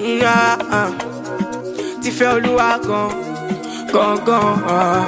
ah, ah. ti fẹ́ olúwa gan gangan. ah.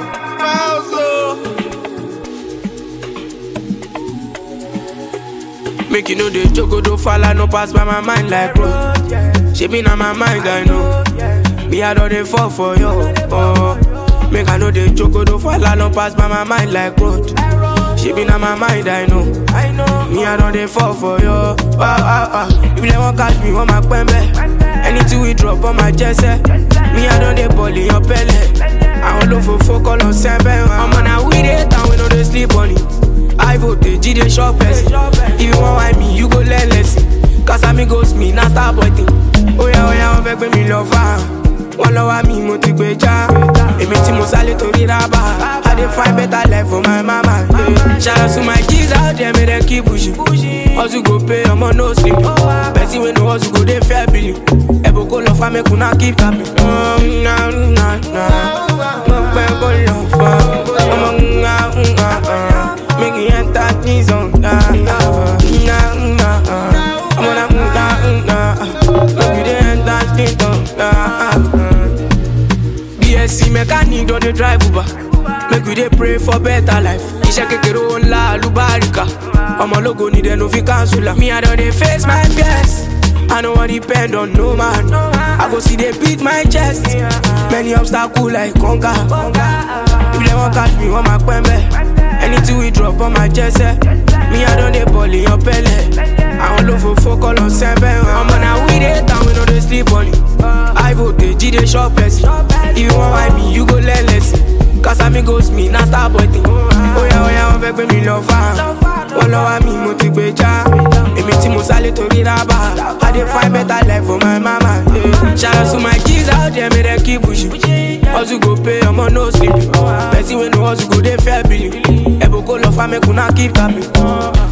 Make you know the jogodo falla no pass by my mind like road. She be na my mind I know. Me I don't dey fall for you. Oh. Make I know the jogodo falla no pass by my mind like road. She be na my mind I know. Me I don't dey fall for you. Ah, ah, ah. If they want catch me, want my pembe. Anything we drop on my chest. eh. Me I don't dey ball in your belly. I don't look for focus on seven. I'm on a weed it and we know they sleep on it. I vote the G dey shop person. If you want why me, you go learn lesson. Cause I'm ghost me, now start boy thing. Oh yeah, oh yeah, wọ́n fẹ́ gbé mi lọ fà. Wọ́n lọ wá mi, mo ti gbé já. Èmi tí mo sálé torí rábà. I dey find better life for my mama. Yeah. Shout out to my G's out there, make dem keep pushing. Hustle go pay, ọmọ no sleep. Person wey no hustle go dey fair billing. Ẹ̀bùn kò lọ fà, make una keep tapping. Mm, nah, nah, nah. Mo pẹ́ kó lọ fà. Ọmọ nga nga ah. Make you enter the zone. Nah, nah, nah, nah, ah. I'm on a nah, nah. Make you dey enter the zone. Nah, ah. BSc mechanic don dey drive Uber. Make we dey pray for better life. Iṣẹ́ kékeré ó ńlá àlùbáríkà. Ọmọ ológo ni dem no fit cancel am. Me I don dey face my fears. I no wan depend on no man. I go still dey beat my chest. Many obstacles like conquer. If dem wan catch me, wọ́n máa pẹ́ mbẹ́. Anything we drop on my chest. Eh. Me I don dey ball in your belly. Àwọn olófòfó kọ́ lọ sẹ́bẹ̀. Ọmọ náà we dey town, we no dey sleep on it. I vote G dey shop person. If you wan why me, you go learn lesson. Cause I'm ghost me, na star boy thing. Oya oya wọ́n fẹ́ gbé mi lọ fà. Wọ́n lọ wá mi, mo ti gbé já. Èmi tí mo sálé torí rábà. I dey find better life for my mama. Yeah. Shout out to my G's out there, make dem keep pushing. Hustle go pay, ọmọ no sleep. Person wey no hustle go dey fair billing. Ẹ̀bùn kò lọ fà, make una keep tapping.